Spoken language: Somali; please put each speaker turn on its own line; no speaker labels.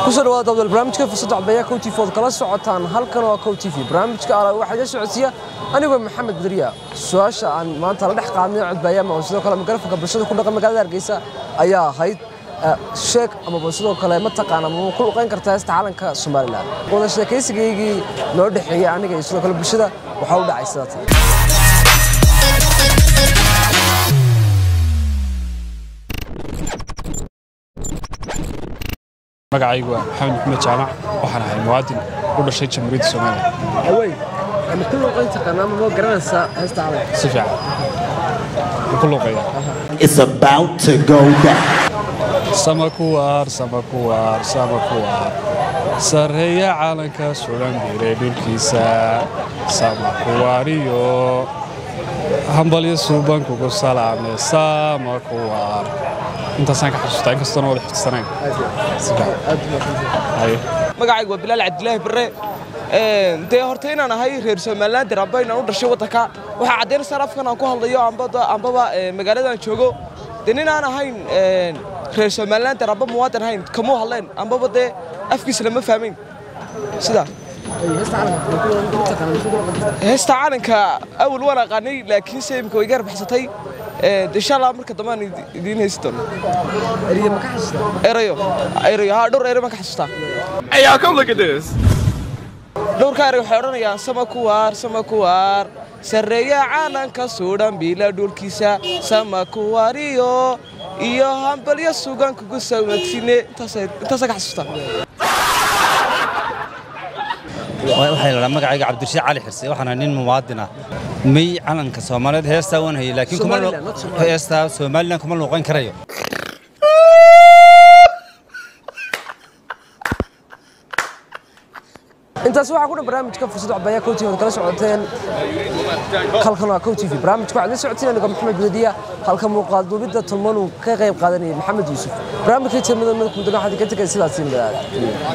kusoo dhawaada dabdal barnaamijka fursadda codbeeya kow tv ood kala socotaan halkan waa kow tv barnaamijka ala waxaa iga socodsiiya anigoo maxamed badriya su-aasha aan maanta la dhex qaadnay codbeeyama oo sidoo kale mikrofonka bulshada ku dhaqan magaalada hargeysa ayaa ahayd sheeg amaba sidoo kale mataqaana ma ku luqayn kartaa heesta calanka somalilan wada sheekaysigaygii noo dhexeeyey aniga iyo sidoo kale bulshada waxaa u dhacay sida tan
magacaygu waa maxamed maxmed jaamac waxaan ahay muwaadin u dhashay jamhuuriyadda soomaaliya
awey ma ku luqayn taqaanaa ma ma garanaysaa heesta calanka
si fiican ma ku luuqaya
is about to go down.
sama kuwaar sama kuwaar sama kuwaar sarreeya calanka sulan biray dhulkiisa sama kuwaariyo hambalyo suuban kugu salaame sama kuwaar intaasaan ka xasuustaa inkastoona wada xifdisanayn si fiican haye
magacaygu waa bilaal cabdilaahi barre dee horta inaan ahay reer somalilander amba inaan u dhashay waddanka waxaa caddaynaysaa afkan aan ku hadlayo ambaba magaaladan joogo dee nin aan ahayn reer somalilander amba muwaadin ahayn kamuu hadleen ambaba dee afkiisa lama fahmayn sidaa heesta calanka awal waan aqaanay laakiinse imika way gaar baxsatay insha allah marka dambe aan idiin haysi doono
eriya ma ka xasuustaa
erayo erayo haa dhowr ere baan ka xasuustaa
Hey, y'all, come look at this.
dhowrka erey waxay odhanayaan sama kuwaar sama kuwaar sarreeya caalanka suudhan biila dhulkiisa sama kuwaariyo iyo hambalyo sugan kugu sawmagsine intaasaa ka xasuustaa
waxay ladhaa magacayga cabdirashiid cali xirse waxaan ahay nin muwaadin ah may calanka soomaaliyeed heestaa waan hayay laakiin kuma
Somaliland, not Somaliland.
heestaa somalilan kuma luuqan karayo
intaasi waxaa ku dhan barnaamijka fursadda codbeeya kow tv ood kala socoteen halkan waa kow tv barnaamijka waxaad la socoteen anigo maxamed badadiya halka muuqaal duubidda tulman uu ka qayb qaadanayay maxamed yuusuf barnaamijka tirmada midab kumdana waxaad ka tegay sidaasi nabadaad